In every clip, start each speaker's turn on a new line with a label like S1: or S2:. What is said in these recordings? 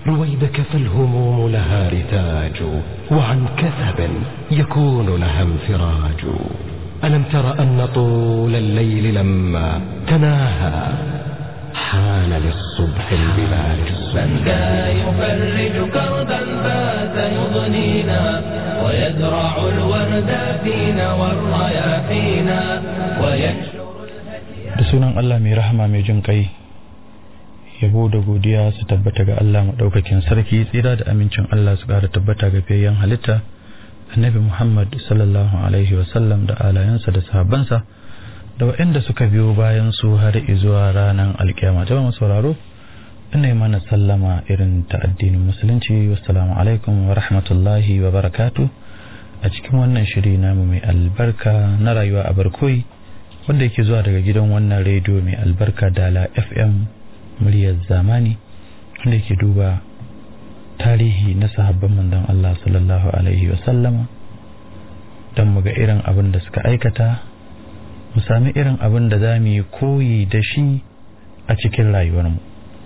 S1: رويدك فالهموم لها رتاج وعن كثب يكون لها انفراج ألم تر أن طول الليل لما تناهى حان للصبح البلاج
S2: من ذا يفرج كربا فات يضنينا ويزرع الورد فينا والرياحينا وينشر
S3: da sunan Allah mai rahama mai jin kai yabo da godiya su tabbata ga Allah maɗaukakin sarki tsira da amincin Allah su ƙara tabbata ga fiyayyen halitta annabi Muhammad sallallahu alaihi wasallam da alayansa da sahabbansa da waɗanda suka biyo bayan su har zuwa ranar alkiyama jama'a sauraro ina yi mana sallama irin ta addinin musulunci wassalamu alaikum wa rahmatullahi wa barakatu a cikin wannan shiri namu mai albarka na rayuwa a barkoyi wanda yake zuwa daga gidan wannan rediyo mai albarka dala fm muryar zamani wanda yake duba tarihi na sahabban manzon Allah sallallahu alaihi wasallama don mu ga irin abin da suka aikata mu sami irin abin da za mu yi koyi da shi a cikin rayuwarmu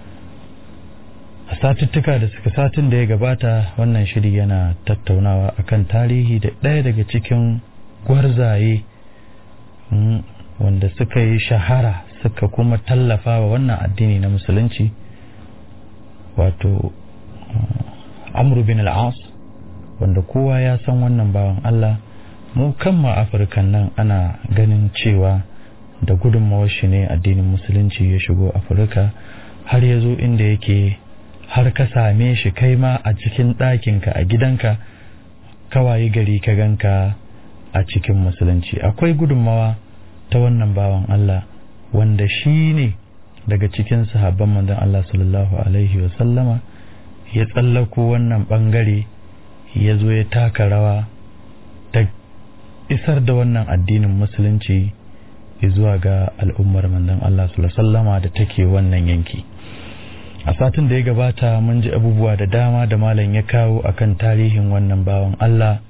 S3: a satuttuka da suka satin da ya gabata wannan shiri yana tattaunawa akan tarihi da ɗaya daga cikin gwarzaye wanda suka yi shahara suka kuma tallafa wa wannan addini na musulunci wato amru bin al'as wanda kowa ya san wannan bawan Allah mu kanma afirkan nan ana ganin cewa da gudunmawar shi ne addinin musulunci ya shigo afirka har ya zo inda yake har ka same shi kai ma a cikin ɗakinka a gidanka kawai gari ka ganka a cikin musulunci akwai gudunmawa ta wannan bawan Allah wanda shi ne daga cikin sahabban manzon Allah sallallahu alaihi sallama ya tsallako wannan bangare ya zo ya taka rawa ta isar da wannan addinin musulunci zuwa ga al'ummar manzon Allah sallallahu sallama da take wannan yanki a satin da ya gabata mun ji abubuwa da dama da malam ya kawo akan tarihin wannan bawan Allah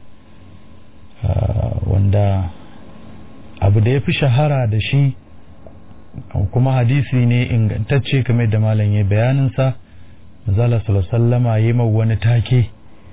S3: wanda abu da ya fi shahara da shi kuma hadisi ne ingantacce kamar da malam ya bayaninsa zala sallama ya yi wani take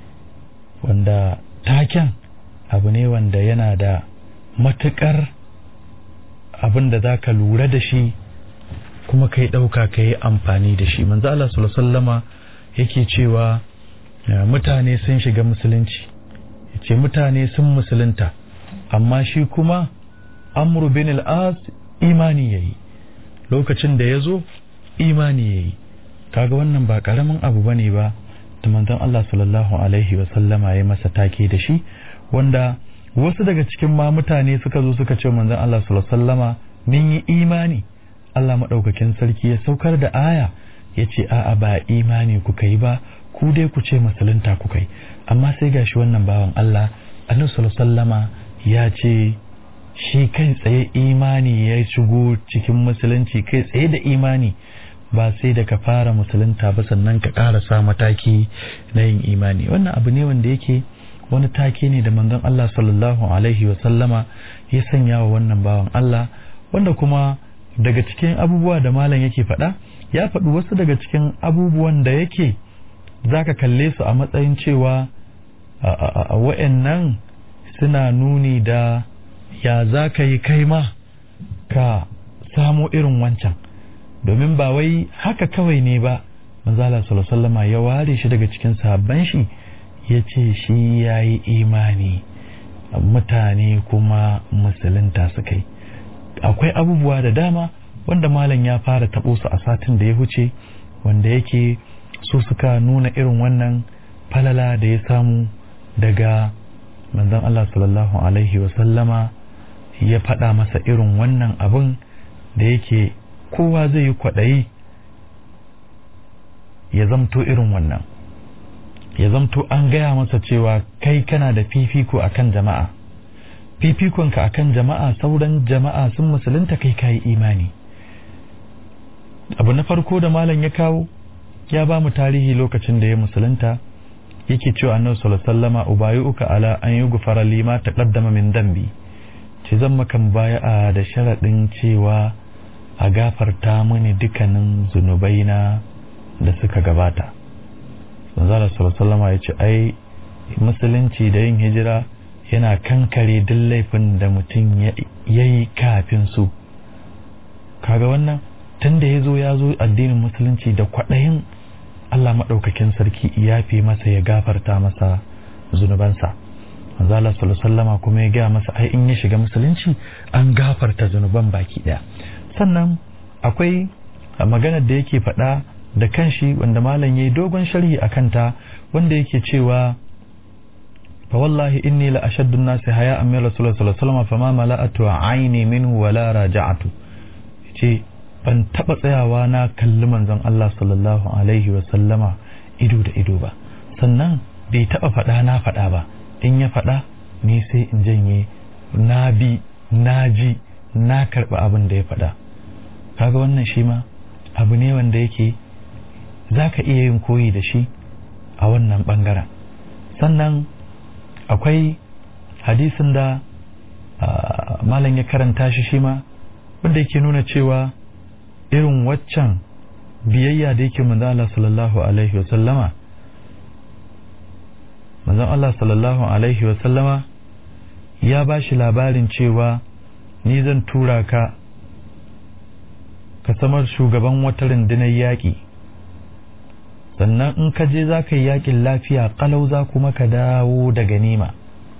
S3: wanda taken abu ne wanda yana da matukar abin da za ka lura da shi kuma ka yi ɗauka ka yi amfani da shi manzo Allah sallama yake cewa mutane sun shiga musulunci yace mutane sun musulunta amma shi kuma amru bin al-as imani yayi lokacin da yazo imani yayi kaga wannan ba karamin abu bane ba da manzon Allah sallallahu alaihi wa sallama ya masa take da shi wanda wasu daga cikin ma mutane suka zo suka ce manzon Allah sallallahu alaihi wa sallama mun yi imani Allah madaukakin sarki ya saukar da aya yace a'a ba imani kuka yi ba ku dai ku ce musulunta kuka yi amma sai gashi wannan bawan Allah annabi sallallahu alaihi wa sallama ya ce shi kai tsaye imani ya shigo cikin musulunci kai tsaye da imani ba sai da ka fara musulunta ba sannan ka ƙarasa mataki na yin imani wannan abu ne wanda yake wani take ne da manzon Allah sallallahu alaihi wa sallama ya sanya wa wannan bawan Allah wanda kuma daga cikin abubuwa da malam yake faɗa ya faɗi wasu daga cikin abubuwan da yake zaka kalle su a matsayin cewa a wa'annan suna nuni da ya za ka yi kai ma ka samo irin wancan domin ba wai haka kawai ne ba manzala sallama ya ware shi daga cikin sahabban shi ya ce shi ya yi imani mutane kuma musulunta su kai akwai abubuwa da dama wanda malam ya fara taɓo su a satin da ya huce wanda yake su suka nuna irin wannan falala da ya samu daga manzon Allah sallallahu alaihi wasallama ya faɗa masa irin wannan abin da yake kowa zai yi kwaɗayi ya zamto irin wannan ya zamto an gaya masa cewa kai kana da fifiko akan jama'a fifikonka akan jama'a sauran jama'a sun musulunta kai kayi imani abu na farko da malam ya kawo ya ba mu tarihi lokacin da ya musulunta yake cewa annabi sallallahu alaihi wasallama ubayuka ala an yughfara lima taqaddama min dambi ce zan maka baya'a da sharaɗin cewa a gafarta mini dukkanin zunubaina da suka gabata manzala sallallahu ya ce ai musulunci da yin hijira yana kankare duk laifin da mutum ya yi kafin su kaga wannan tun da ya zo ya zo addinin musulunci da kwaɗayin Allah maɗaukakin sarki ya fi masa ya gafarta masa zunubansa manzala sallallahu kuma ya gaya masa ai in ya shiga musulunci an gafarta zunuban baki ɗaya sannan akwai maganar da yake faɗa da kanshi wanda malam yayi dogon sharhi akan ta wanda yake cewa fa wallahi inni la ashaddu an-nasi haya'an min rasulullah sallallahu alaihi wasallam fama mala'atu aini minhu wala raja'atu ce ban taba tsayawa na kalli manzon Allah sallallahu alaihi wasallama ido da ido ba sannan bai taba faɗa na faɗa ba in ya faɗa ni sai in janye na bi na ji na karɓi abin da ya faɗa kaga wannan shi ma abu ne wanda yake za ka iya yin koyi da shi a wannan ɓangaren sannan akwai hadisin da malam ya karanta shi shi ma wanda yake nuna cewa irin waccan biyayya da yake manzon Allah sallallahu alaihi wa sallama manzon Allah sallallahu alaihi wa sallama ya ba shi labarin cewa ni zan tura ka ka samar shugaban wata rundunar yaƙi sannan in ka je za ka yi yaƙin lafiya ƙalau za kuma ka dawo da ganima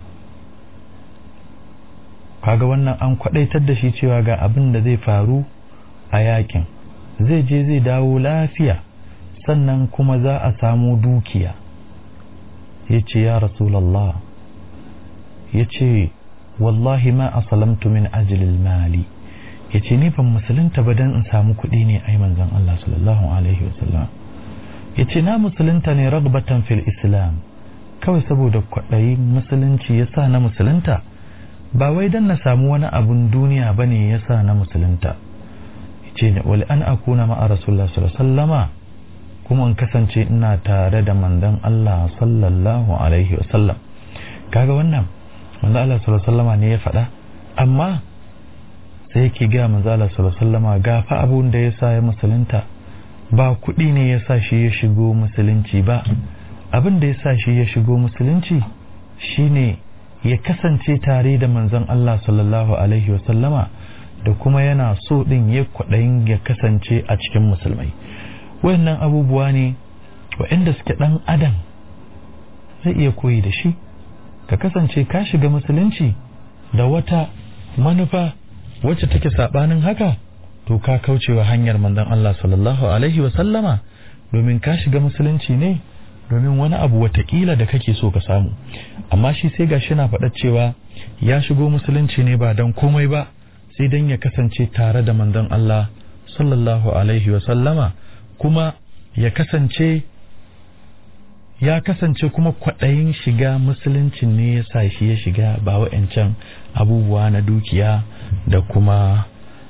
S3: kaga wannan an kwaɗaitar da shi cewa ga abin da zai faru a yaƙin zai je zai dawo lafiya sannan kuma za a samu dukiya ya ce ya rasulallah ya ce wallahi ma asalamtu min ajilil mali ya ce ni ban musulunta ba don in samu kuɗi ne ai manzon Allah sallallahu alaihi wasallam ya ce na musulunta ne ragbatan fil islam kawai saboda kwaɗayi musulunci ya sa na musulunta ba wai don na samu wani abun duniya ba ne ya sa na musulunta ya ce ne wali an akuna ma'a rasulullah sallallahu kuma in kasance ina tare da manzon Allah sallallahu alaihi wasallam kaga wannan manzon Allah sallallahu ne ya faɗa amma sai yake ga manzo Allah sallallahu ga fa abun da yasa ya musulunta ba kuɗi ne yasa shi ya shigo musulunci ba abin da yasa shi ya shigo musulunci shine ya kasance tare da manzon Allah sallallahu alaihi wasallama da kuma yana so din ya kwaɗayin ya kasance a cikin musulmai wayannan abubuwa ne waɗanda suke ɗan adam zai iya koyi da shi ka kasance ka shiga musulunci da wata manufa wacce take sabanin haka to ka kaucewa hanyar manzon Allah sallallahu alaihi wa sallama domin ka shiga musulunci ne domin wani abu watakila da kake so ka samu amma shi sai gashi na faɗa cewa ya shigo musulunci ne ba don komai ba sai don ya kasance tare da manzon Allah sallallahu alaihi wa sallama kuma ya kasance ya kasance kuma kwaɗayin shiga musuluncin ne ya sa shi ya shiga ba wa'yancan abubuwa na dukiya da kuma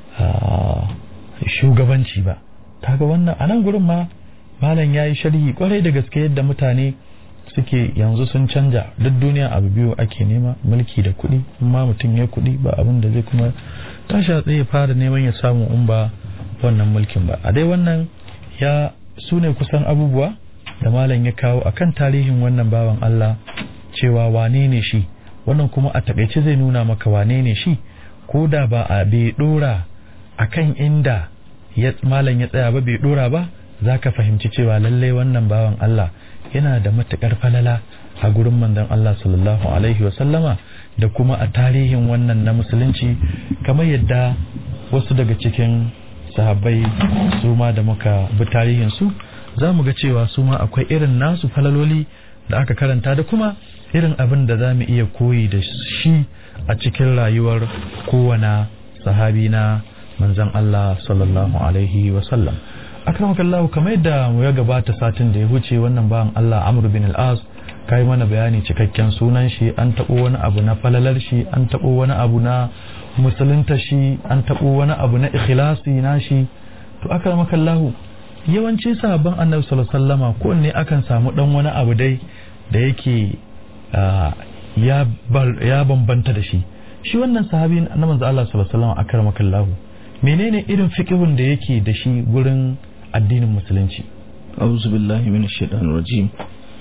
S3: shugabanci ba kaga wannan a nan gurin ma malam ya yi sharhi kwarai da gaske yadda mutane suke yanzu sun canja duk duniya abu biyu ake nema mulki da kuɗi amma mutum ya kuɗi ba abin da zai kuma tashi a tsaye fara neman ya samu in ba wannan mulkin ba a dai wannan ya su ne kusan abubuwa da malam ya kawo akan tarihin wannan bawan Allah cewa wane ne shi wannan kuma a takaice zai nuna maka wane ne shi ko da ba a bai dora akan inda ya malam ya tsaya ba bai dora ba za ka fahimci cewa lallai wannan bawan Allah yana da matukar falala a gurin manzon Allah sallallahu alaihi wa sallama da kuma a tarihin wannan na musulunci kamar yadda wasu daga cikin sahabbai su ma da muka bi tarihin su za mu ga cewa su ma akwai irin nasu falaloli da aka karanta da kuma irin abin da za mu iya koyi da shi a cikin rayuwar kowane sahabi na manzan Allah sallallahu alaihi wasallam akramakallahu kamar yadda mu ya gabata satin da ya huce wannan bayan Allah Amr bin al-As kai mana bayani cikakken sunan shi an tabo wani abu na falalar shi an tabo wani abu na musulunta shi an tabo wani abu na ikhlasi na shi to akramakallahu yawanci sahabban annabi sallallahu alaihi wasallama ko ne akan samu dan wani abu dai da yake ya bambanta da shi shi wannan sahabi na manzo Allah sallallahu alaihi wasallam akramakallahu menene irin fiqhun da yake da shi gurin addinin musulunci
S4: أعوذ بالله من الشيطان الرجيم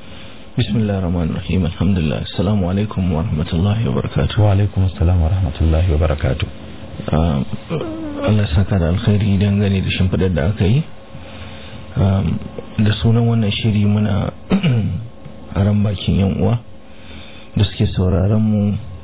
S4: بسم الله الرحمن الرحيم الحمد لله السلام عليكم ورحمة الله وبركاته
S3: وعليكم السلام ورحمة الله وبركاته
S4: Allah saka da alkhairi dangane da shimfiɗar da aka yi da sunan wannan shiri muna ran bakin yan uwa da suke sauraron mu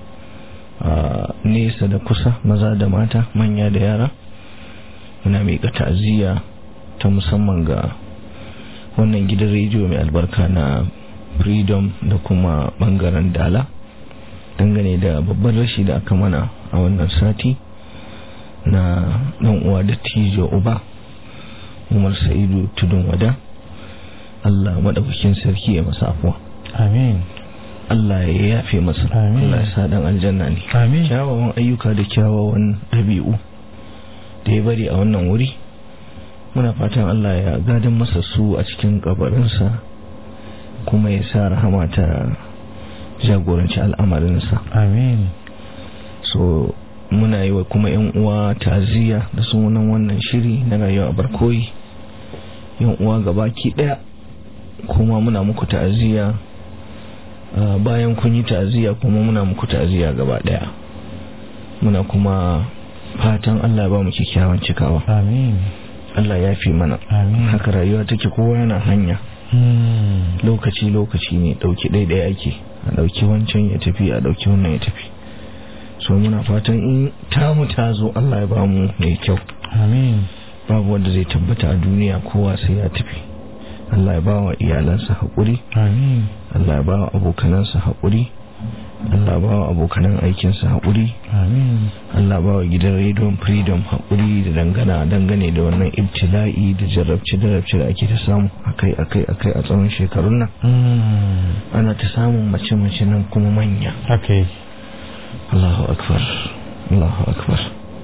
S4: nesa da kusa maza da mata manya da yara muna miƙa ta'aziyya ta musamman ga wannan gidan rediyo mai albarka na freedom da kuma bangaren dala dangane da babban rashi da aka mana a wannan sati na dan uwa da tijo uba umar sa'idu tudun wada allah maɗaukakin sarki ya masa afuwa
S3: amin
S4: Allah ya yafe masa
S3: Amin.
S4: Allah ya sa dan aljanna ne
S3: amin
S4: kyawawan ayyuka da kyawawan ɗabi'u da ya bari a wannan wuri muna fatan Allah ya gadon masa su a cikin kabarinsa kuma ya sa rahama ta jagoranci al'amarinsa
S3: amin
S4: so muna yi wa kuma yan uwa ta'aziyya da sunan wannan shiri na rayuwa a barkoyi yan uwa gabaki daya kuma muna muku ta'aziyya Uh, bayan kun yi ta'aziyya kuma muna muku ta'aziyya gaba daya muna kuma fatan Allah ya ba mu kyakkyawan cikawa
S3: amin
S4: Allah ya fi mana
S3: amin
S4: haka rayuwa take kowa yana hanya
S3: Hmm.
S4: lokaci lokaci ne dauki daidai ake a dauki wancan ya tafi a dauki wannan ya tafi so muna fatan in tamu ta zo Allah ya ba mu mai kyau
S3: amin
S4: babu wanda zai tabbata a duniya kowa sai ya tafi Allah ya ba wa iyalansa haƙuri
S3: amin
S4: Allah ya ba wa abokanansa haƙuri Allah ba wa abokanan aikinsa haƙuri
S3: amin
S4: Allah ba wa gidan rediyon freedom haƙuri da dangana dangane da wannan ibtila'i da jarabce-jarabce da ake ta samu akai akai akai a tsawon shekarun nan
S3: Hmm.
S4: ana ta samun mace-mace nan kuma manya
S3: haka yake
S4: Allahu akbar Allahu akbar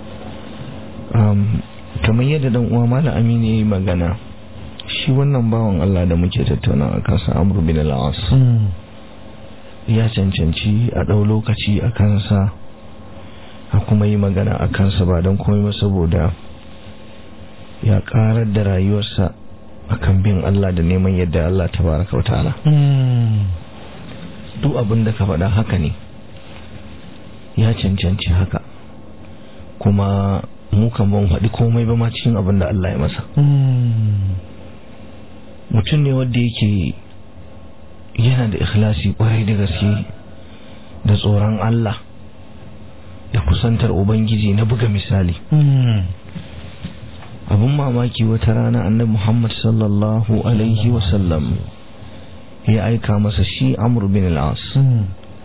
S4: um, kamar yadda dan uwa malam aminu ya yi magana shi wannan bawan Allah da muke tattauna a kansa amru bin al-as
S3: Hmm.
S4: ya cancanci a ɗau lokaci a kansa a kuma yi magana a kansa ba don komai ba saboda ya ƙarar da rayuwarsa a kan bin Allah da neman yadda Allah ta baraka wa ta'ala
S3: Hmm.
S4: duk abin da ka faɗa haka ne ya cancanci haka kuma mu kan ban faɗi komai ba ma cikin abin da Allah ya masa
S3: Hmm.
S4: mutum ne wanda yake yana da ikhlasi kwarai da gaske da tsoron Allah da kusantar Ubangiji na buga misali
S3: Hmm.
S4: abin mamaki wata rana annabi Muhammad sallallahu alaihi wasallam ya aika masa shi Amr bin al-As
S3: Hmm.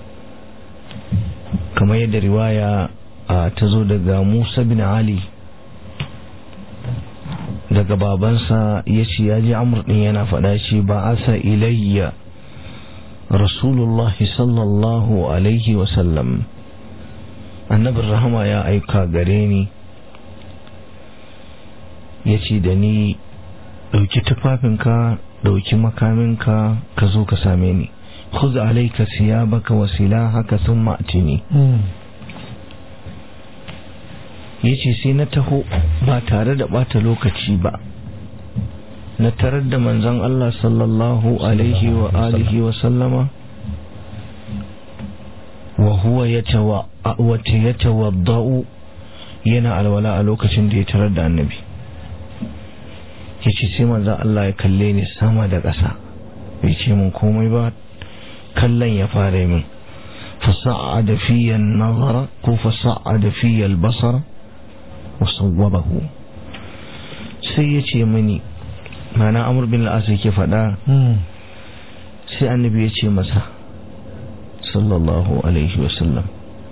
S4: kamar yadda riwaya a, ta zo daga Musa bin Ali daga babansa ya ce ya ji Amr din yana faɗa shi ba asa ilayya Rasulullahi sallallahu alaihi wasallam annabin rahama ya aika gare ni ya ce da ni ɗauki tufafinka ɗauki makaminka ka zo ka same ni khuz alaika siyabaka wa silahaka thumma atini
S3: Hmm.
S4: yace sai na taho ba tare da bata lokaci ba na tarar da manzon Allah sallallahu alaihi wa alihi wa sallama wa huwa yatawa wa yatawaddau yana alwala a lokacin da ya tarar da annabi yace sai manzon Allah ya kalle ni sama da ƙasa bai ce mun komai ba kallon ya fara min فصعد في النظر فصعد في البصر وصوبه sai ya ce mani mana amur bin al'as yake faɗa
S3: Hmm.
S4: sai annabi ya ce masa sallallahu alaihi wasallam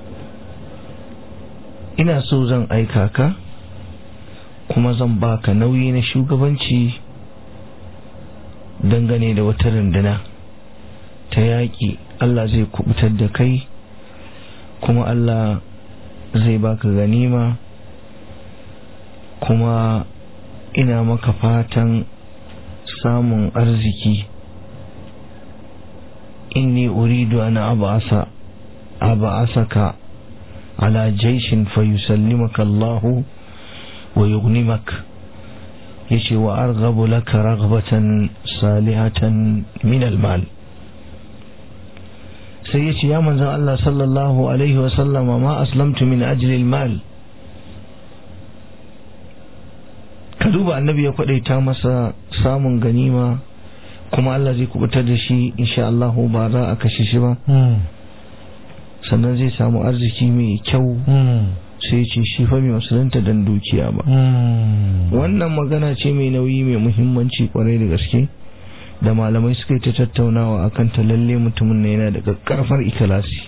S4: ina so zan aika ka kuma zan baka nauyi na shugabanci dangane da wata runduna ta yaƙi Allah zai kubutar da kai kuma Allah zai baka ganima kuma ina maka fatan samun arziki inni uridu ana abasa abasaka ala jaishin fayusallimaka Allahu wa yugnimak yace wa arghabu laka raghbatan salihatan min almal sai ya ce ya manzan Allah sallallahu alaihi wasallama ma aslamtu min ajlil mal ka duba annabi ya kwadaita masa samun ganima kuma Allah zai kubutar da shi insha Allah ba za a kashe shi ba sannan zai samu arziki mai kyau sai ce shi fa mai musulunta dan dukiya ba wannan magana ce mai nauyi mai muhimmanci kwarai da gaske da malamai suka yi ta tattaunawa akan ta lalle mutumin na yana da karfar ikilasi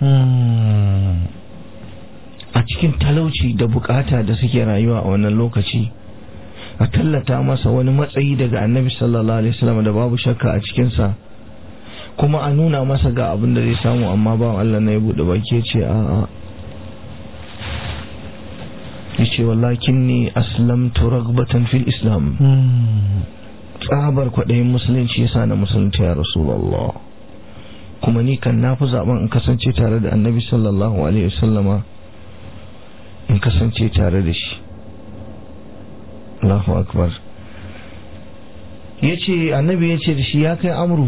S4: a cikin talauci da bukata da suke rayuwa a wannan lokaci a tallata masa wani matsayi daga annabi sallallahu alaihi wasallam da babu shakka a cikinsa kuma a nuna masa ga abin da zai samu amma ba Allah na ya bude baki ce a a yace wallakin ni aslamtu ragbatan fil islam tsabar kwaɗayin musulunci yasa na musulunci ya rasulullah kuma ni kan nafi zaben in kasance tare da annabi sallallahu alaihi wasallama in kasance tare da shi Allahu akbar yace annabi yace da shi ya kai amru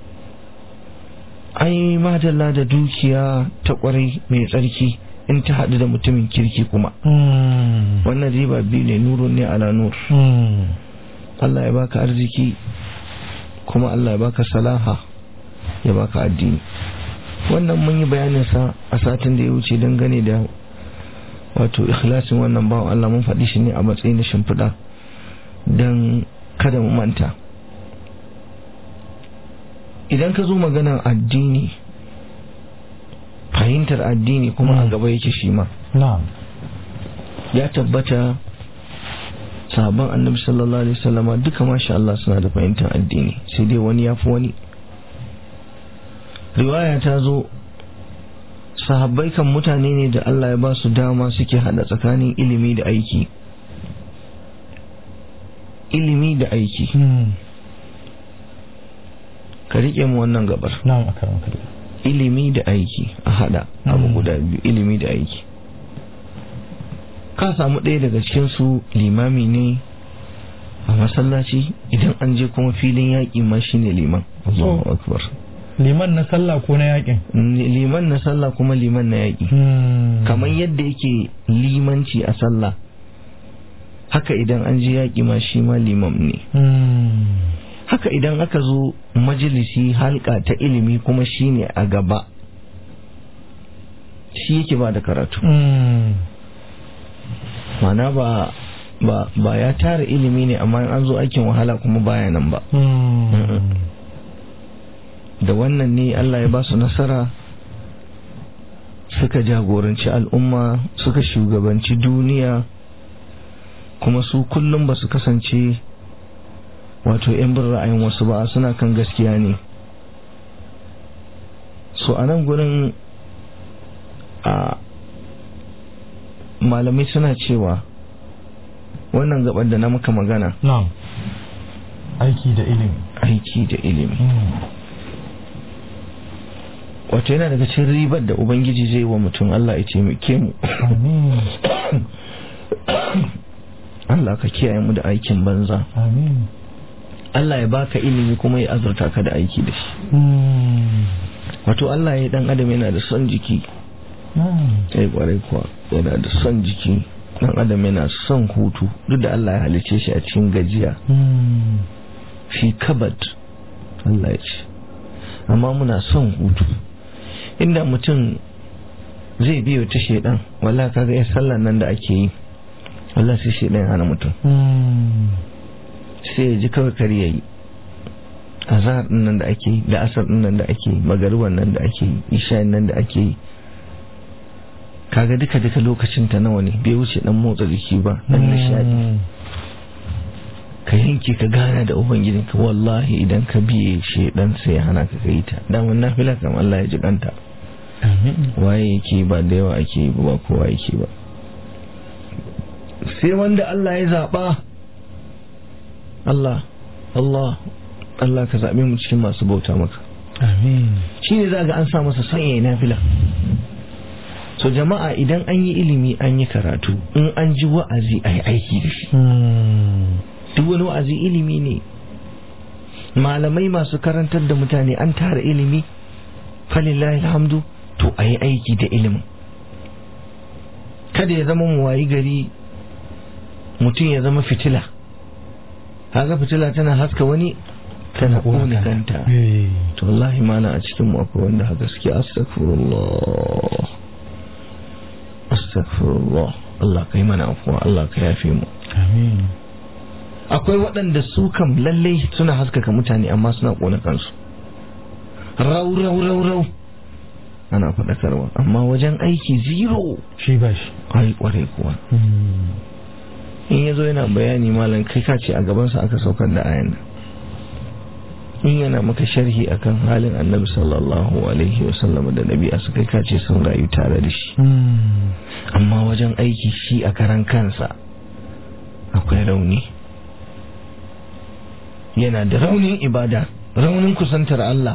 S4: ai madalla da dukiya ta kwarai mai tsarki in ta haɗu da mutumin kirki kuma wannan riba biyu ne nurun ne ala nur Allah ya baka arziki kuma Allah ya baka salaha ya baka addini wannan mun yi bayanin sa a satin da ya wuce dangane da wato ikhlasin wannan bawan Allah mun faɗi shi ne a matsayin da shimfiɗa don kada mu manta idan ka zo maganar addini fahimtar addini kuma a gaba yake shi ma ya tabbata sahabban annabi sallallahu alaihi wasallama duka masha Allah suna da fahimtar addini sai dai wani ya fi wani riwaya ta zo sahabbai kan mutane ne da Allah ya ba su dama suke hada tsakanin ilimi da aiki ilimi da aiki ka rike mu wannan gabar ilimi da aiki a hada abu guda biyu ilimi da aiki ka samu ɗaya daga cikin su limami ne a masallaci idan an je kuma filin yaƙi ma shine liman Allahu akbar
S3: liman na sallah ko na yaƙin
S4: liman na sallah kuma liman na yaƙi kamar yadda yake limanci a sallah haka idan an je yaƙi ma shi ma limam ne haka idan aka zo majalisi halka ta ilimi kuma shi ne a gaba shi yake ba da karatu mana ba ba ba ya tara ilimi ne amma an zo aikin wahala kuma baya nan ba da wannan ne Allah ya ba su nasara suka jagoranci al'umma suka shugabanci duniya kuma su kullum ba su kasance wato 'yan bin ra'ayin wasu ba suna kan gaskiya ne so a nan gurin a malamai suna cewa wannan gabar da na maka magana
S3: na'am aiki da ilimi
S4: aiki da ilimi wato yana daga cikin ribar da ubangiji zai wa mutum Allah ya taimake mu
S3: amin
S4: Allah ka kiyaye mu da aikin banza
S3: amin
S4: Allah ya baka ilimi kuma ya azurta ka da aiki da shi wato Allah ya dan adam yana da son jiki sai kwarai kuwa yana da son jiki dan adam yana son hutu duk da Allah ya halice shi a cikin gajiya fi kabad Allah ya ce amma muna son hutu inda mutum zai biyo ta shedan wala kaga ya sallan nan da ake yi Allah sai shedan hana mutum sai ya ji kawai kar yayi azhar din nan da ake yi da asar din nan da ake yi magariban nan da ake yi isha nan da ake yi kaga duka duka lokacin ta nawa ne bai wuce dan motsa jiki ba dan nishadi ka yanke ka gana da ubangijin ka wallahi idan ka biye shedan sai ya hana ka kai ta dan wannan nafila kam Allah ya ji kanta waye yake ba da yawa ake yi ba kowa yake ba sai wanda Allah ya zaba Allah Allah Allah ka zaɓe mu cikin masu bauta maka
S3: amin
S4: shi ne za ga an sa masa son yayi nafila so jama'a idan an yi ilimi an yi karatu in an ji wa'azi a yi aiki da shi duk wani wa'azi ilimi ne malamai masu karantar da mutane an tara ilimi falillahi alhamdu to a yi aiki da ilimin kada ya zama mu wayi gari mutum ya zama fitila haka fitila tana haska wani tana ƙone kanta
S3: Eh.
S4: to wallahi mana a cikin mu akwai wanda haka suke astaghfirullah astaghfirullah Allah kai mana afuwa Allah ka yafe mu
S3: amin
S4: akwai waɗanda su kam lallai suna haskaka mutane amma suna ƙona kansu rau rau rau rau ana faɗakarwa amma wajen aiki zero
S3: shi ba shi
S4: ai ƙwarai kuwa
S3: Hmm.
S4: in ya zo yana bayani malam kai ka ce a gabansa aka saukar da ayan nan in yana maka sharhi akan halin annabi sallallahu alaihi wasallam da nabi a kai ka ce sun rayu tare da shi
S3: Hmm.
S4: amma wajen aiki shi a karan kansa akwai rauni yana da raunin ibada raunin kusantar Allah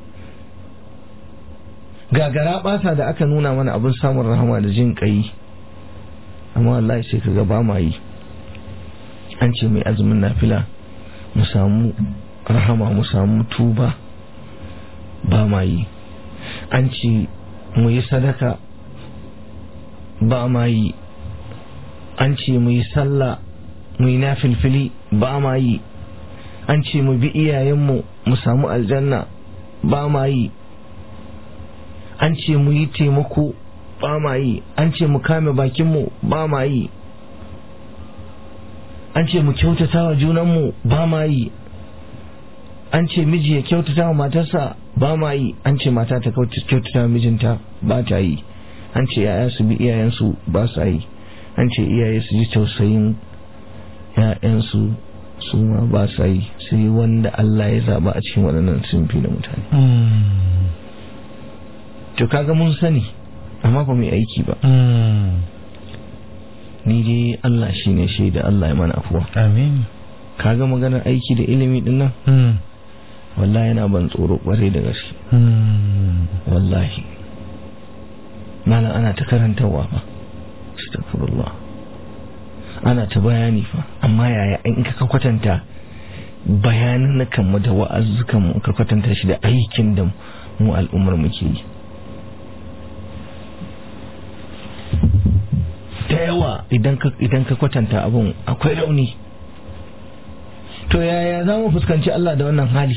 S4: gagara basa da aka nuna mana abin samun rahama da jin kai amma wallahi sai kaga ba ma yi an ce mai azumin nafila mu samu rahama mu samu tuba ba ma yi an ce mu yi sadaka ba ma yi an ce mu yi sallah mu yi nafilfili ba ma yi an ce mu bi iyayenmu mu samu aljanna ba ma yi an ce mu yi taimako ba ma yi an ce mu kame bakinmu ba ma yi an ce mu kyautata wa junanmu ba ma yi an ce miji ya kyautata wa matarsa ba ma yi an ce mata ta kyautata wa mijinta ba ta yi an ce yaya su bi iyayensu ba sa yi an ce iyaye su ji tausayin ‘ya'yansu su ma ba sa yi sai wanda Allah ya zaba a cikin waɗannan sunfi na mutane
S3: Hmm.
S4: to kaga mun sani amma ba mu yi aiki ba
S3: Hmm.
S4: ni dai Allah shi ne shaida Allah ya mana afuwa
S3: amin
S4: kaga maganar aiki da ilimi din nan
S3: Hmm.
S4: wallahi yana ban tsoro kwarai da gaske
S3: Hmm.
S4: wallahi malam ana ta karantarwa fa astaghfirullah ana ta bayani fa amma yaya in ka kwatanta bayanan na kanmu da wa'azzukan mu ka kwatanta shi da aikin da mu al'ummar muke yi da yawa idan ka idan ka kwatanta abun akwai rauni to yaya za mu fuskanci Allah da wannan hali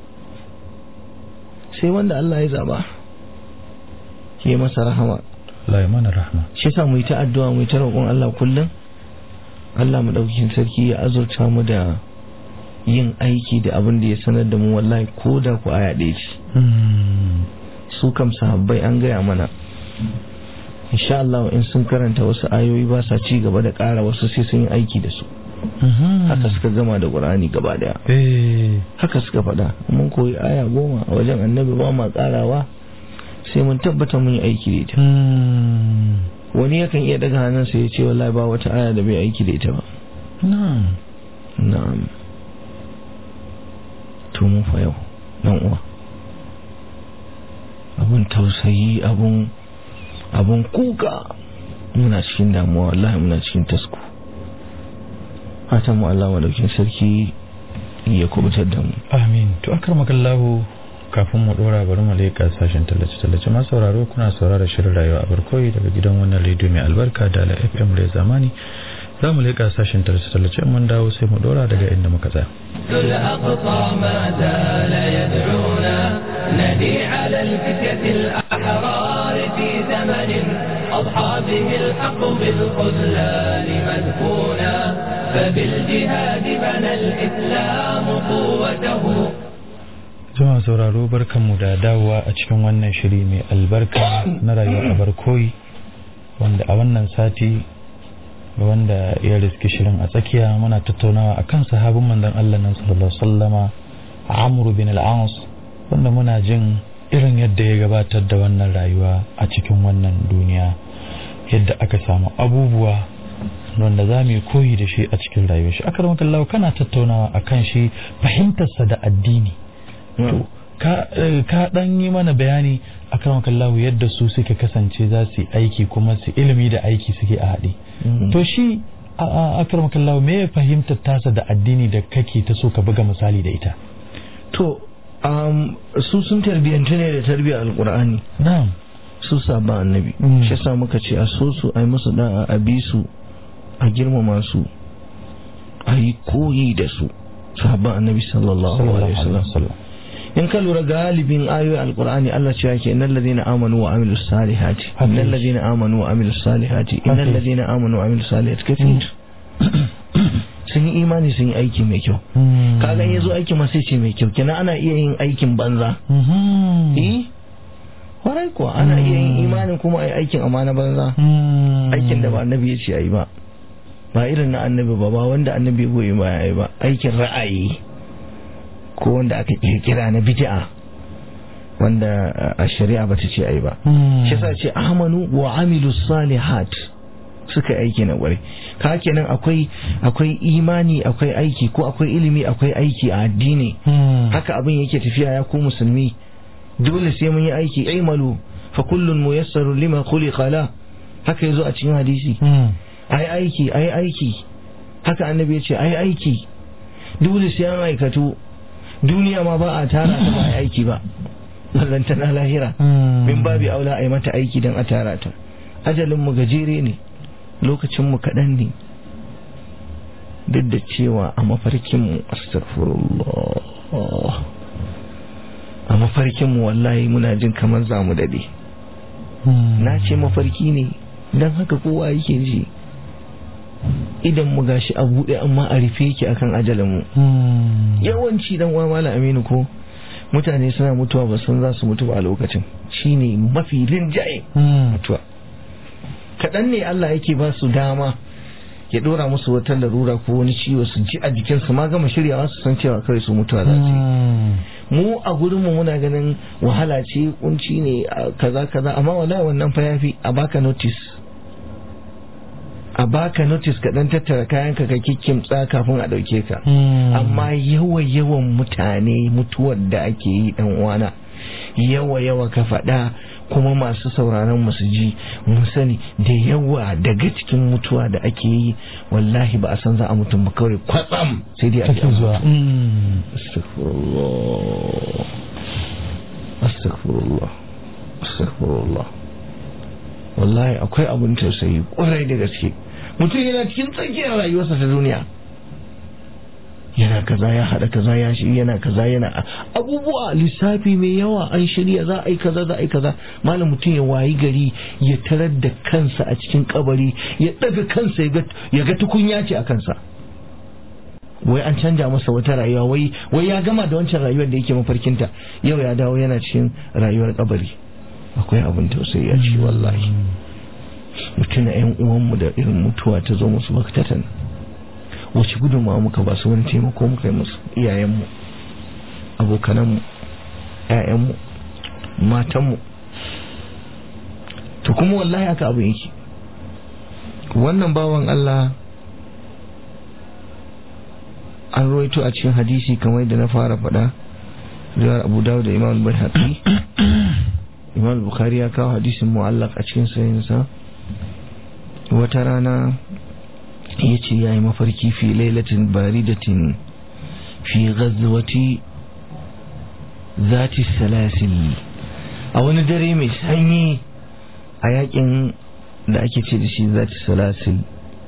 S4: sai wanda Allah ya zaba ya masa rahama
S3: Allah ya mana rahma
S4: shi yasa mu yi ta addu'a mu yi ta roƙon Allah kullum Allah mu ɗaukin sarki ya azurta mu da yin aiki da abin da ya sanar da mu wallahi ko da ku aya ɗaya ce
S3: Hmm.
S4: su kam sahabbai an gaya mana insha Allah in sun karanta wasu ayoyi ba sa ci gaba da ƙara wasu sai sun yi aiki da su
S3: Mhm.
S4: haka suka gama da Qur'ani gaba daya
S3: Eh.
S4: haka suka faɗa mun koyi aya goma a wajen annabi ba ma ƙarawa sai mun tabbata mun yi aiki da ita
S3: Hmm.
S4: wani yakan iya daga hannunsa ya ce wallahi ba wata aya da bai aiki da ita ba
S3: Na'am.
S4: na'am to mun fa yau dan uwa abun tausayi abun abun kuka muna cikin damuwa wallahi muna cikin tasko fatan mu Allah madaukin sarki ya kubutar da mu
S3: Amin. To akramakallahu kafin mu dora bari mu leƙa sashen tallace-tallace masu sauraro kuna saurara shirin rayuwa a barkoyi daga gidan wannan rediyo mai albarka da ala FM da zamani za mu leƙa sashen tallace-tallace in mun dawo sai mu dora daga inda muka tsaya.
S2: الأقصى ما زال يدعونا ندي على الفتية الأحرار في زمن أضحى به الحق بالخذلان مدفونا فبالجهاد بنى الإسلام قوته
S3: Jama'a sauraro barkanmu da dawowa a cikin wannan shiri mai albarka na rayuwa a barkoyi wanda a wannan sati ga wanda ya riski shirin a tsakiya muna tattaunawa akan sahabin manzon Allah nan sallallahu alaihi wasallama Amr bin al-As wanda muna jin irin yadda ya gabatar da wannan rayuwa a cikin wannan duniya yadda aka samu abubuwa wanda za mu yi koyi da shi a cikin rayuwar shi akaramakallahu kana tattaunawa akan shi fahimtarsa da addini to ka eh, ka dan yi mana bayani akan kallahu yadda su suka kasance za su yi aiki kuma su ilimi da aiki suke a haɗe to shi a akram kallahu me ya fahimtar tasa da addini da kake ta so ka buga misali da ita
S4: to um, su sun tarbiyyantu ne da tarbiyyar alkur'ani
S3: na'am
S4: su sabon annabi
S3: Mm.
S4: shi yasa muka ce a so su a yi musu da'a a bi su a girmama su a yi koyi da su sabon annabi sallallahu alaihi wasallam in ka lura galibin ayoyin alkur'ani Allah ce yake innal ladina amanu wa amilus salihati
S3: Haka
S4: innal
S3: yake.
S4: ladina amanu wa amilus salihati
S3: Haka
S4: innal
S3: yake.
S4: ladina amanu wa amilus salihati kace sun yi imani sun yi aiki mai kyau kaga in yazo aiki ma sai ce mai kyau kenan ana iya yin aikin banza eh kwarai kuwa ana iya yin imanin kuma ai aikin amana banza aikin da ba annabi ya ce ayi ba ba irin na annabi ba ba wanda annabi ya goyi ba yayi ba aikin ra'ayi ko wanda aka kirkira na bid'a wanda a shari'a ba ta ce ayi ba shi yasa ce amanu wa amilu salihat suka yi aiki na kwarai ka kenan akwai akwai imani akwai aiki ko akwai ilimi akwai aiki a addini haka abin yake tafiya ya ku musulmi dole sai mun yi aiki imalu fa kullun muyassaru lima khuliqa la haka yazo a cikin hadisi ai aiki ai aiki haka annabi ya ce ai aiki dole sai an aikatu duniya ma ba a tara ta ba ai aiki ba ballanta na lahira min babi aula ai mata aiki dan a tara ta ajalin mu gajere ne lokacin mu kaɗan ne duk da cewa a mafarkin mu astaghfirullah a mafarkin mu wallahi muna jin kamar za mu dade na ce mafarki ne don haka kowa yake ji idan mu gashi a buɗe amma a rufe yake akan ajalin mu yawanci dan uwa mala aminu ko mutane suna mutuwa ba san za su mutu ba a lokacin shine mafi rinjaye mutuwa kaɗan ne Allah yake ba su dama ya ɗora musu wata larura ko wani ciwo su ji a jikinsu ma gama shiryawa su san cewa kawai su mutuwa za su yi mu a gurinmu muna ganin wahala ce kunci ne a kaza kaza amma wallahi wannan fa yafi a baka notice a baka notice ka dan tattara kayan ka ka kikkimtsa kafin a dauke ka amma yawa yawan mutane mutuwar da ake yi dan uwana yawa yawa ka faɗa kuma masu sauraron mu su ji mun sani da yawa daga cikin mutuwa da ake yi wallahi ba a san za a mutum ba kawai kwatsam sai dai a ji
S3: take zuwa
S4: Astaghfirullah. Astaghfirullah. Astaghfirullah. Wallahi akwai abin tausayi kwarai da gaske. Mutum yana cikin tsakiyar rayuwarsa ta duniya. Yana kaza ya haɗa kaza ya shi yana kaza yana abubuwa lissafi mai yawa an shirya za a yi kaza za a yi kaza malam mutum ya wayi gari ya tarar da kansa a cikin kabari ya ɗaga kansa ya ga tukunya ce a kansa. wai an canja masa wata rayuwa wai wai ya gama da wancan rayuwar da yake mafarkinta yau ya dawo yana cikin rayuwar kabari akwai abin tausayi a ci wallahi mutuna yan uwanmu da irin mutuwa ta zo musu baktatan wace gudunmawa muka ba su wani taimako muka yi musu iyayenmu abokananmu ƴaƴanmu matanmu to kuma wallahi haka abin yake wannan bawan Allah an roito a cikin hadisi kamar da na fara faɗa riwayar abu dawud da imam bai haƙi imam bukhari ya kawo hadisin mu'allaq a cikin sayinsa wata rana ya ce ya yi mafarki fi lailatin baridatin fi ghazwati zati salasil a wani dare mai sanyi a yakin da ake ce da shi zati salasil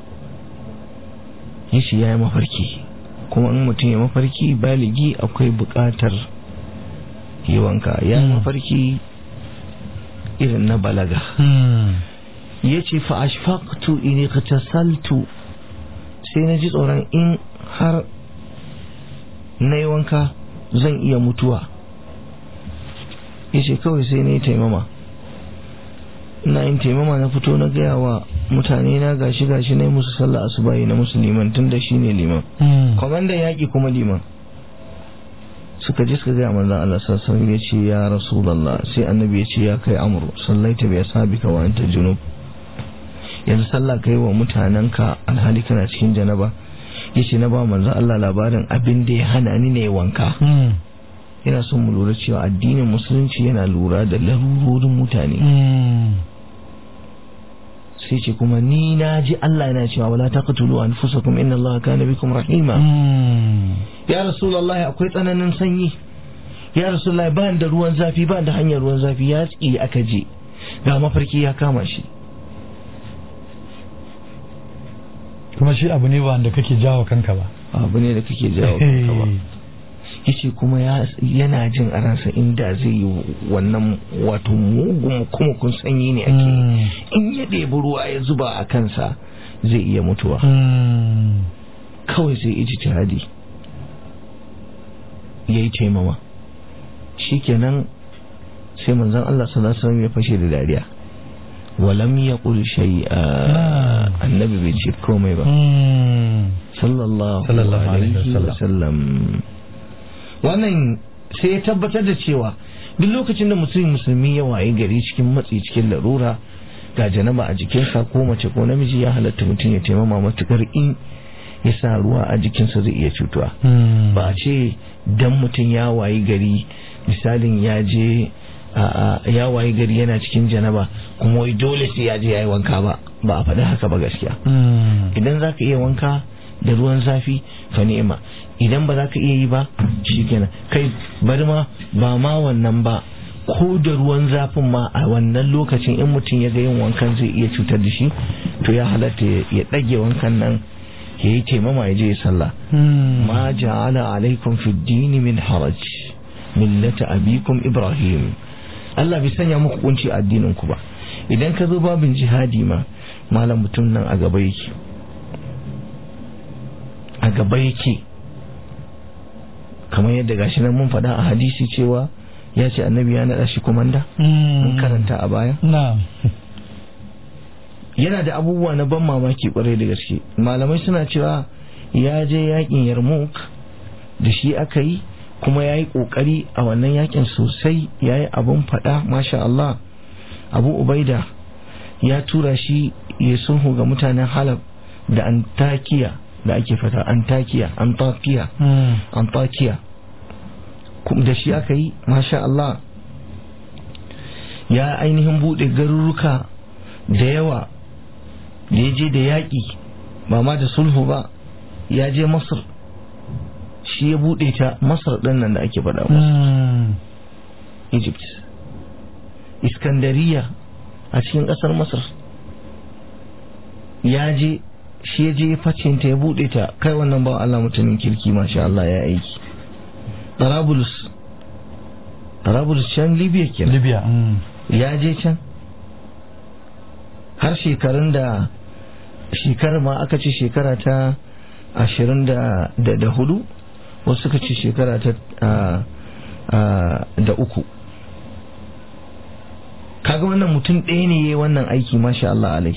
S4: ya ce ya yi mafarki kuma in mutum ya mafarki baligi akwai buƙatar yi wanka ya mafarki irin na balaga ya ce fa'ashfaqtu in saltu sai na ji tsoron in har na yi wanka zan iya mutuwa ya ce kawai sai na yi taimama ina yin taimama na fito na gaya wa mutane na gashi gashi na musu sallah asubahi na musu liman tun da shi ne liman kwamandan yaƙi kuma liman suka je suka gaya manzan Allah sassan ya ce ya rasulallah sai annabi ya ce ya kai amur sallaita bai sabi ka wa anta junub yanzu sallah kai wa mutanenka alhali kana cikin janaba ya ce na ba manzan Allah labarin abin da ya hana ni ne wanka yana son mu lura cewa addinin musulunci yana lura da larurorin mutane sai ce kuma ni na ji Allah yana cewa wala taqtulu anfusakum inna Allah kana bikum rahima ya rasulullahi akwai tsananin sanyi ya rasulullahi ba da ruwan zafi ba da hanyar ruwan zafi ya tsi aka je ga mafarki ya kama shi
S3: kuma shi abu ne ba wanda kake jawo kanka ba
S4: abu ne da kake jawo kanka ba yace kuma yana jin a ransa inda zai yi wannan wato mugun kuma kun sanyi ne ake in ya ɗebi ruwa ya zuba a kansa zai iya mutuwa kawai sai iji jihadi ya yi taimama shikenan sai manzon Allah sallallahu alaihi wasallam ya fashe da dariya walam ya ƙul shay'a annabi bai ce komai ba sallallahu alaihi wasallam wannan sai ya tabbatar da cewa duk lokacin da mutum musulmi ya waye gari cikin matsi cikin larura ga janaba a jikinsa ko mace ko namiji ya halatta mutum ya taimama matukar in ya sa ruwa a jikinsa zai iya cutuwa ba a ce dan mutum ya waye gari misalin ya je ya waye gari yana cikin janaba kuma wai dole sai ya je ya yi wanka ba ba a faɗi haka ba gaskiya idan za ka iya wanka da ruwan zafi fa ni'ima idan ba za ka iya yi ba shikenan kai bari ma ba ma wannan ba ko da ruwan zafin ma a wannan lokacin in mutum ya ga yin wankan zai iya cutar da shi to ya halatta ya ɗage wankan nan ya yi taimama ya je ya sallah ma ja'ala alaikum fi dini min haraj millata abikum ibrahim Allah bai sanya muku kunci a addinin ku ba idan ka zo babin jihadi ma malam mutum nan a gaba yake a gaba yake kamar yadda gashi nan mun faɗa a hadisi cewa ya ce annabi ya naɗa shi kumanda mun karanta a baya yana da abubuwa na ban mamaki kwarai da gaske malamai suna cewa ya je yakin yarmouk da shi aka yi kuma ya yi ƙoƙari a wannan yakin sosai ya yi abin faɗa masha Allah abu ubaida ya tura shi ya sulhu ga mutanen halab da antakiya da ake fata antakiya antakiya antakiya da shi aka yi masha Allah ya ainihin buɗe garuruka da yawa da ya je da yaƙi ba ma da sulhu ba ya je masar shi ya buɗe ta masar ɗin nan da ake faɗa egypt iskandariya a cikin ƙasar masar ya je shi ya je facinta ya buɗe ta kai wannan ba Allah mutumin kirki masha Allah ya aiki Tarabulus Tarabulus can Libya kenan
S3: Libya
S4: ya je can har shekarun da shekarar ma aka ce shekara ta ashirin da da hudu wasu suka ce shekara ta da uku kaga wannan mutum ɗaya ne ya wannan aiki masha Allah alai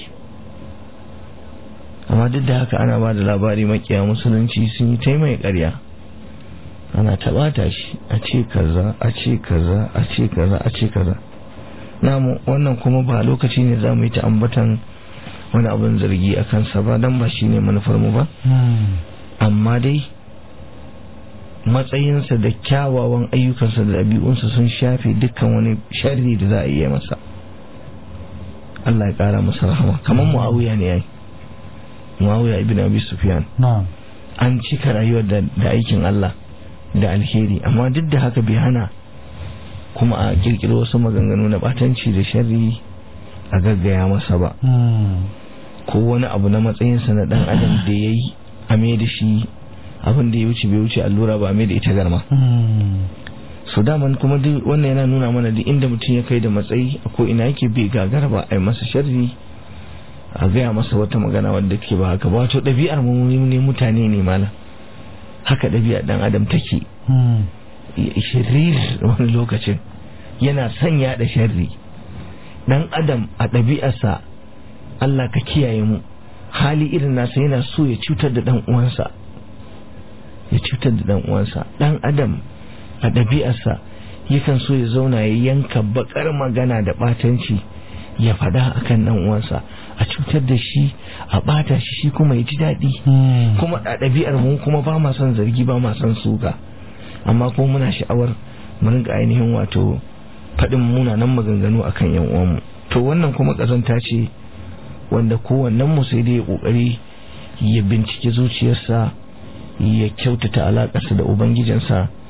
S4: amma duk da haka ana ba da labari makiya musulunci sun yi taimai ƙarya ana taɓata shi a ce kaza a ce kaza a ce kaza a ce kaza namu wannan kuma ba lokaci ne za mu yi ta ambatan wani abin zargi a kansa ba don ba shi ne manufar mu ba amma dai matsayinsa da kyawawan ayyukansa da ɗabi'unsa sun shafe dukkan wani sharri da za a iya masa Allah ya ƙara masa rahama kamar muawiya ne yayi muawiya ibn abi sufyan an cika rayuwar da aikin Allah da alheri amma duk da haka bai hana kuma a kirkiro wasu maganganu na batanci da sharri a gaggaya masa ba ko wani abu na matsayinsa na dan adam da ya yi a mai da shi abin da ya wuce bai wuce allura ba a mai da ita garma so daman kuma duk wannan yana nuna mana duk inda mutum ya kai da matsayi ko ina yake bai gagara ba a yi masa sharri a gaya masa wata magana wadda ke ba haka ba wato ɗabi'ar mu ne mutane ne malam haka ɗabi'ar ɗan adam take shirir wani lokacin yana sanya da sharri ɗan adam a ɗabi'arsa Allah ka kiyaye mu hali irin nasa yana so ya cutar da ɗan uwansa ya cutar da ɗan uwansa ɗan adam a ɗabi'arsa yakan so ya zauna ya yanka bakar magana da ɓatanci ya faɗa akan ɗan uwansa a cutar da shi a ɓata shi shi kuma ya ji daɗi kuma a ɗabi'ar mu kuma ba ma son zargi ba ma son suka amma kuma muna sha'awar mu rinka ainihin wato faɗin munanan maganganu akan yan uwanmu to wannan kuma ƙazanta ce wanda kowannen mu sai dai ya ƙoƙari ya bincike zuciyarsa ya kyautata alaƙarsa da ubangijinsa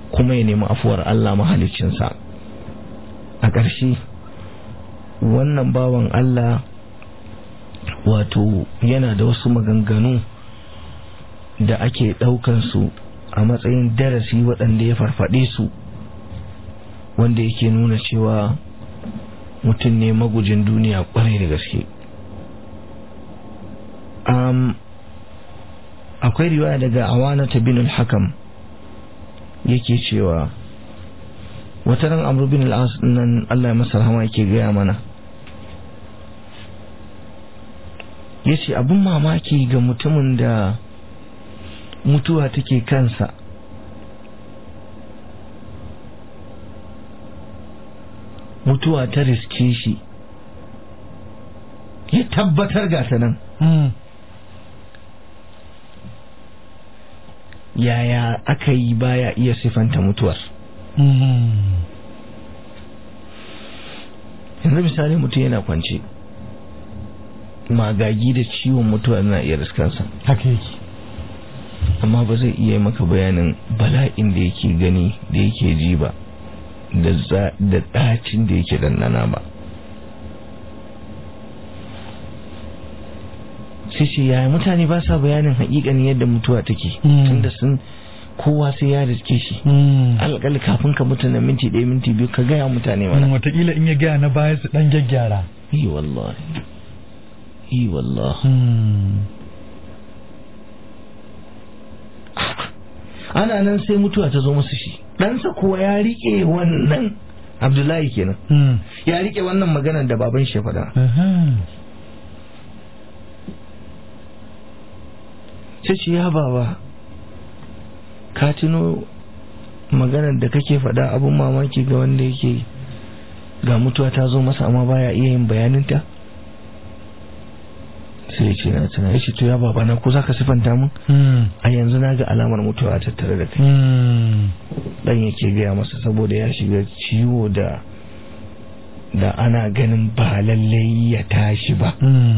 S4: kuma ya nemi afuwar Allah mahaliccinsa a ƙarshe wannan bawan Allah wato yana da wasu maganganu da ake su a matsayin darasi waɗanda ya farfaɗe su wanda yake nuna cewa mutum ne magujin duniya ƙwarai da gaske um, akwai riwaya daga awana ta bin hakam yake cewa wata ran amru bin al'as nan Allah ya masa rahama yake gaya mana ya ce abin mamaki ga mutumin da mutuwa take kansa mutuwa ta riske shi ya tabbatar ga ta nan yaya aka yi baya iya sifanta mutuwar yanzu misali mutum yana kwance magagi da ciwon mutuwa na iya riskansa
S3: haka yake
S4: amma ba zai iya maka bayanin bala'in da yake gani da yake ji ba da ɗacin da yake dandana ba sai ce yaya mutane ba sa bayanin haƙiƙanin yadda mutuwa take tunda sun kowa sai ya riske shi alƙali kafin ka mutu na minti ɗaya minti biyu ka gaya mutane mana
S3: watakila in ya gaya na baya su ɗan gyaggyara
S4: yi wallahi yi wallahi ana nan sai mutuwa ta zo musu shi ɗansa kuwa ya riƙe wannan abdullahi kenan ya riƙe wannan maganar da baban shi faɗa sai ce ya baba ka tuno maganar da kake faɗa abun mamaki ga wanda yake ga mutuwa ta zo masa amma baya iya yin bayaninta sai ya ce na tuna ya ce to ya baba na ko za ka sifanta mun a yanzu na ga alamar mutuwa a tattare da kai dan yake gaya masa saboda ya shiga ciwo da da ana ganin ba lallai ya tashi ba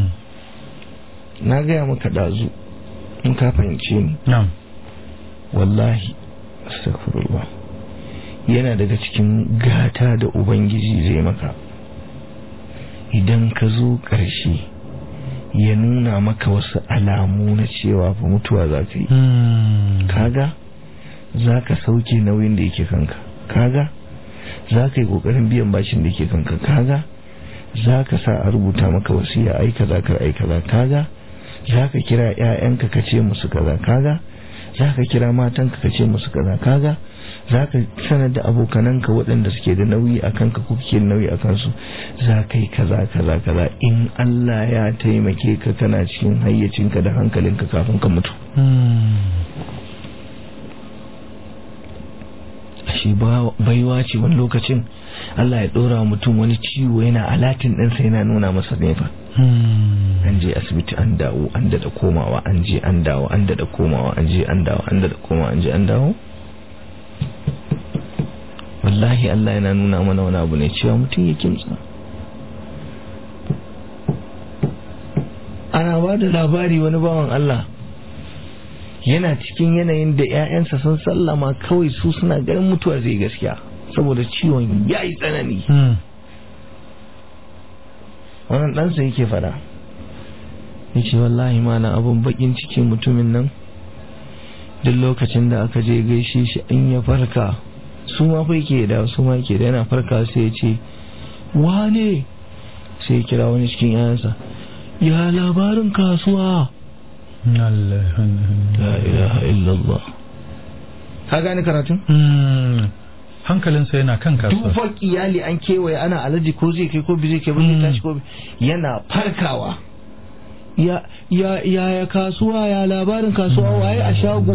S4: na gaya maka ɗazu in ka fahimce ni wallahi astaghfirullah yana daga cikin gata da ubangiji zai maka idan ka zo ƙarshe ya nuna maka wasu alamu na cewa fa mutuwa za ka yi kaga za ka sauke nauyin da yake kanka kaga za ka yi ƙoƙarin biyan bashin da yake kanka kaga za ka sa a rubuta maka wasiya ai kaza kar ai kaza kaga za ka kira 'ya'yanka ka ce musu kaza kaga za ka kira matanka ka ce musu kaza kaga za ka sanar da abokananka waɗanda suke da nauyi a kanka ko kake da nauyi a kansu za ka yi kaza kaza kaza in Allah ya taimake ka kana cikin hayyacinka da hankalinka kafin ka mutu shi baiwa ce wani lokacin Allah ya ɗora mutum wani ciwo yana alatin ɗinsa yana nuna masa nefa an je asibiti an dawo an da komawa an je an dawo an da komawa an je an dawo an da komawa an je an dawo wallahi Allah yana nuna mana wani abu ne cewa mutum ya kimtsa ana ba da labari wani bawan Allah yana cikin yanayin da 'ya'yansa sun sallama kawai su suna ganin mutuwa zai gaskiya saboda ciwon ya yi tsanani wannan ɗansa yake fada ya ce wallahi mana abun bakin ciki mutumin nan duk lokacin da aka je gaishe shi an ya farka su ma fa yake da su ma yake da yana farka sai ya ce wane sai ya kira wani cikin yayansa ya labarin kasuwa la ilaha illallah ka gane karatun
S3: hankalinsa yana kan kasuwa
S4: dufar iyali an kewaye ana alaji ko zai kai ko bi zai kai ba zai tashi ko yana farkawa ya ya ya kasuwa ya labarin kasuwa waye a shago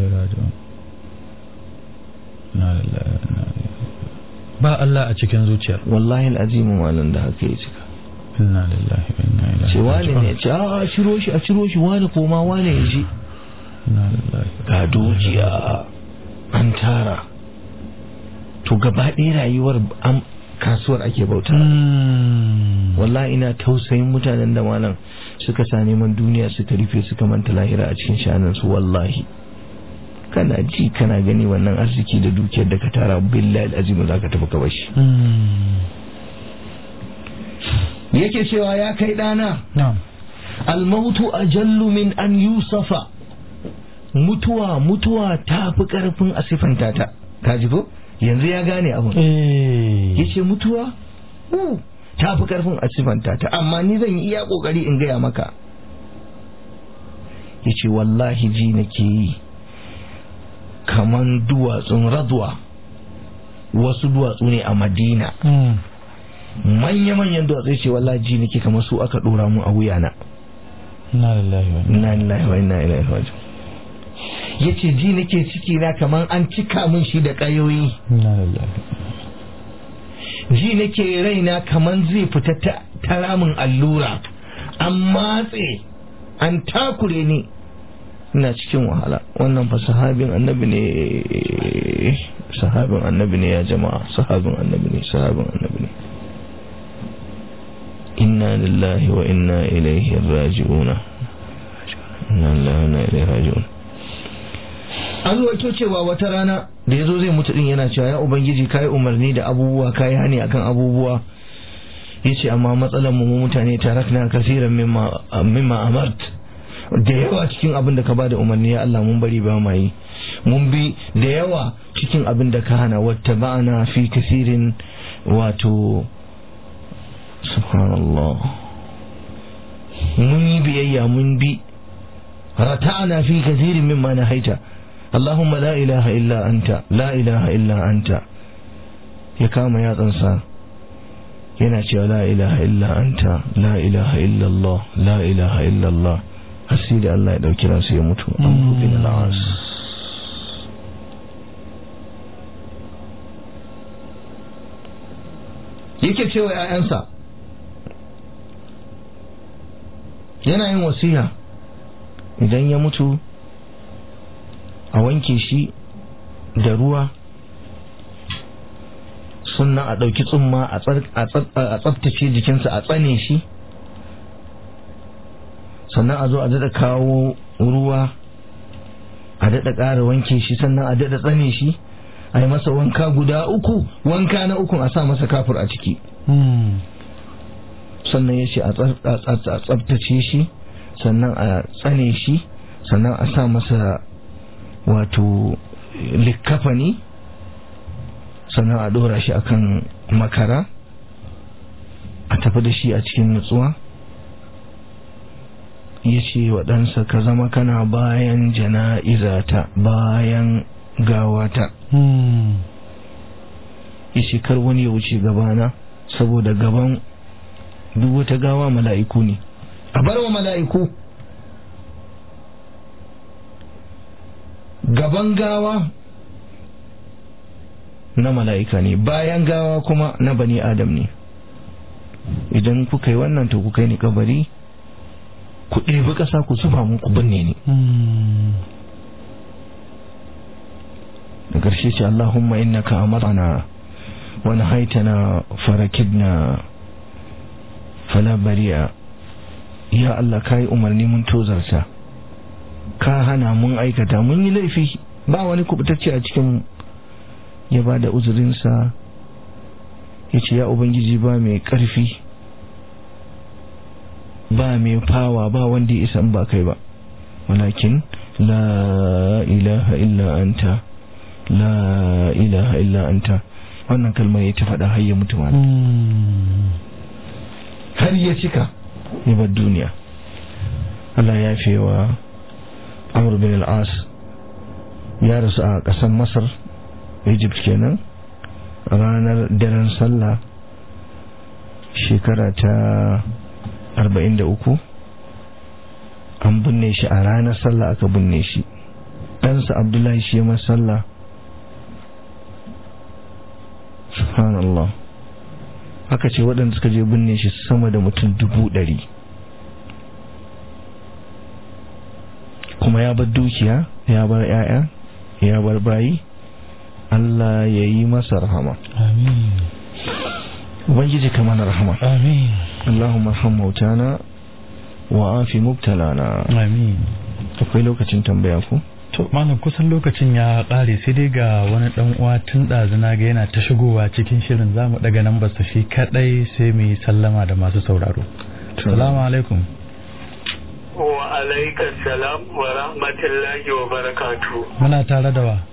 S3: ba Allah a cikin zuciyar
S4: wallahi al'azimu malam da haka ya cika
S3: inna lillahi wa inna ilaihi
S4: ce wani ne ce a ciro shi a ciro shi wani koma wani ya je ga dukiya an tara to gaba ɗaya rayuwar kasuwar ake bauta wallahi ina tausayin mutanen da malam suka sa neman duniya suka rufe suka manta lahira a cikin shanansu wallahi kana ji kana gani wannan arziki da dukiyar da ka tara billahi azim za ka tafi ka bashi yake cewa ya kai dana
S3: na'am
S4: almautu ajallu min an yusafa mutuwa mutuwa ta fi karfin a siffanta ta kaji ko yanzu ya gane abun
S3: eh
S4: yace mutuwa uh, ta fi karfin a siffanta ta amma ni zan yi iya kokari in gaya maka yace wallahi ji nake yi kaman duwatsun radwa wasu duwatsu ne a madina
S3: Mm.
S4: manya-manyan duwatsu ce wallahi ji nake kamar su aka dora mu a wuyana
S3: inna lillahi wa inna
S4: inna lillahi wa inna ilaihi raji'un yace ji nake ciki na kaman an cika min shi da kayoyi
S3: inna lillahi
S4: ji nake raina kaman zai fita ta ta ramin allura an matse an takure ni ina cikin wahala wannan fa sahabin annabi ne sahabin annabi ne ya jama'a sahabin annabi ne sahabin annabi ne inna lillahi wa inna ilaihi raji'una inna lillahi wa inna ilaihi raji'un an ruwaito cewa wata rana da yazo zai mutu din yana cewa ya ubangiji kai umarni da abubuwa kai hani akan abubuwa yace amma matsalar mu mu mutane tarakna kaseeran mimma mimma amart da yawa cikin abin da ka bada umarni ya Allah mun bari ba ma yi mun bi da yawa cikin abin da ka hana wata ba'ana fi kasirin wato subhanallah mun yi biyayya mun bi rata'ana fi kasirin mimma na haita Allahumma la ilaha illa anta la ilaha illa anta ya kama yatsansa yana cewa la ilaha illa anta la ilaha illa Allah la ilaha illa Allah har sai da Allah ya dauki ransa ya mutu an bin al'as yake cewa ‘ya'yansa yana yin wasiya idan ya mutu a wanke shi da ruwa sannan a ɗauki tsumma a tsabtace jikinsa a tsane shi sannan a zo a daɗa kawo ruwa a daɗa ƙara wanke shi sannan a daɗa tsane shi a yi masa wanka guda uku wanka na ukun a sa masa kafur a ciki sannan ya ce a tsabtace shi sannan a tsane shi sannan a sa masa wato likkafani sannan a ɗora shi akan makara a tafi da shi a cikin nutsuwa ya ce wa ɗansa ka zama kana bayan jana'izata bayan gawata ya ce kar wani ya wuce gabana saboda gaban duk wata gawa mala'iku ne a bar wa mala'iku gaban gawa na mala'ika ne bayan gawa kuma na bani adam ne idan kuka yi wannan to kuka yi ni kabari ku ɗebi ƙasa ku zuba mun ku binne ni da ƙarshe ce Allahumma innaka amarna wa nahaitana farakidna fala bari'a ya Allah kai umarni mun tozarta ka hana mun aikata mun yi laifi ba wani kubutacce a cikin ya ba da uzurinsa ya ce ya ubangiji ba mai ƙarfi ba mai fawa ba wanda ya isa ba kai ba walakin la ilaha illa anta la ilaha illa anta wannan kalmar ya ta faɗa har ya mutu ma har ya cika ya bar duniya Allah ya fi wa Amr bin al-As ya rasu a ƙasar Masar Egypt kenan ranar daren sallah shekara ta 43 an binne shi a ranar sallah aka binne shi ɗansa Abdullahi shi ya sallah subhanallah aka ce waɗanda suka je binne shi sama da mutum dubu ɗari kuma ya bar dukiya ya bar 'ya'ya ya bar bayi Allah ya yi masa rahama
S3: amin
S4: ubangiji ka mana rahama
S3: amin
S4: Allahumma arham mautana wa afi mubtalana
S3: amin
S4: akwai lokacin tambaya ku
S3: to malam kusan lokacin ya ƙare sai dai ga wani ɗan uwa tun ɗazuna ga yana ta shigowa cikin shirin za mu ɗaga nan basta shi kaɗai sai mu yi sallama da masu sauraro salamu alaikum
S5: wa alaikar salam wa rahmatullahi wa barakatu
S3: muna tare da wa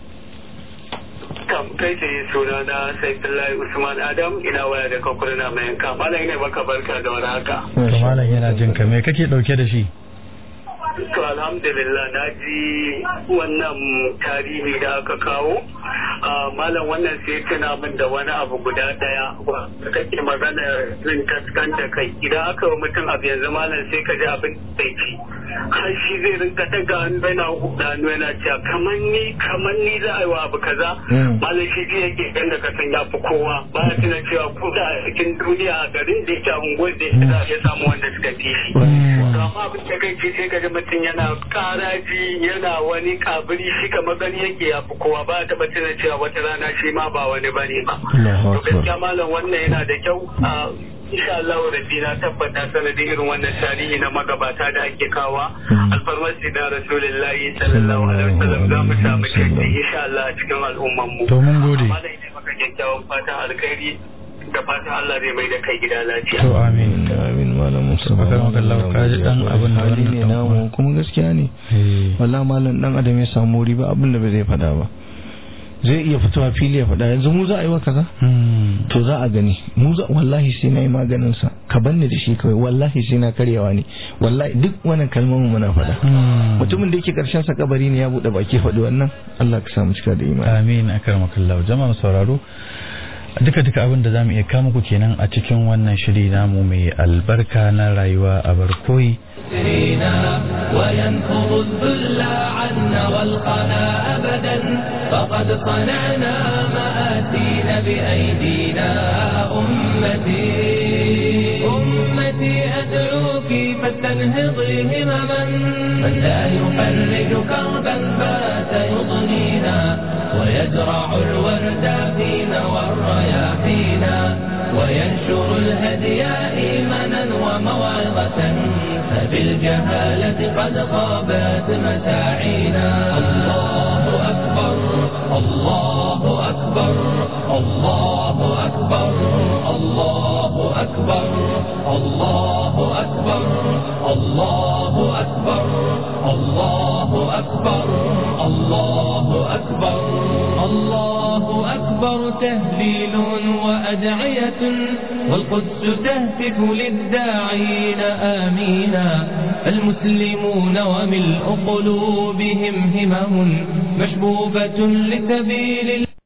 S5: kam kai tsaye suna na saifullahi usman adam ina waya da kakurna mai yanka malam ne baka barka da wani haka
S3: to malam yana jin ka me kake ɗauke da shi
S5: to alhamdulillah na ji wannan tarihi da aka kawo malam wannan sai tuna min da wani abu guda daya da kake magana zin kaskanta kai idan aka yi mutum abu yanzu malam sai ka ji abin da ci har shi zai rinka daga hannu yana huda hannu yana cewa kamar ni kamar ni za a yi wa abu kaza malam shi ji yake dan da kasan ya fi kowa ba ya tuna cewa ko da a cikin duniya a garin da yake a unguwar da ya za a iya samu wanda suka fi shi amma abin da kai sai ka ji mutum yana karaji yana wani kabiri shi kamar gani yake ya fi kowa ba ta tuna cewa wata rana shi ma ba wani bane ba to gaskiya malam wannan yana da kyau a insha Allah rabbi na tabbata sanadin irin wannan tarihi na magabata da ake kawa alfarmasi da rasulullahi sallallahu alaihi wasallam za mu samu canji insha Allah a cikin al'umman mu
S3: to mun gode
S5: malam ne maka kyakkyawan fatan alkhairi da fatan Allah zai mai da kai gida lafiya
S3: to amin
S4: amin malam musa
S3: Baka maka Allah ka ji dan abin da
S4: hali
S3: wannan
S4: ne
S3: dan
S4: namu
S3: uwa.
S4: kuma gaskiya ne
S3: Eh.
S4: wallahi malam dan adam ya samu riba abin da bai zai fada ba zai iya fitowa fili ya fada yanzu mu za a yi wa kaza
S3: Hmm.
S4: to za a gani mu za wallahi sai na yi maganin sa ka banni da shi kawai wallahi sai na karyawa ne wallahi duk wannan kalmomin muna fada
S3: Hmm.
S4: mutumin da yake karshen sa kabari ne ya bude baki faɗi wannan Allah ka samu cika da imani
S3: amin akramakallahu jama'a sauraro duka duka abin da zamu iya kama ku kenan a cikin wannan shiri namu mai albarka na rayuwa a barkoyi
S2: يسرينا وينفض الذل عنا والقنا أبدا فقد صنعنا مآتينا بأيدينا أمتي أمتي أدعوك فاستنهضي همما من لا يفرج كربا بات يضنينا ويزرع الورد فينا والرياحينا وينشر الهدي إيمانا وموعظة فبالجهالة قد غابت مساعينا الله أكبر الله أكبر الله أكبر الله أكبر الله أكبر الله أكبر الله أكبر الله أكبر الله أكبر تهليل وأدعية والقدس تهتف للداعين آمينا المسلمون وملء قلوبهم همم مشبوبة لسبيل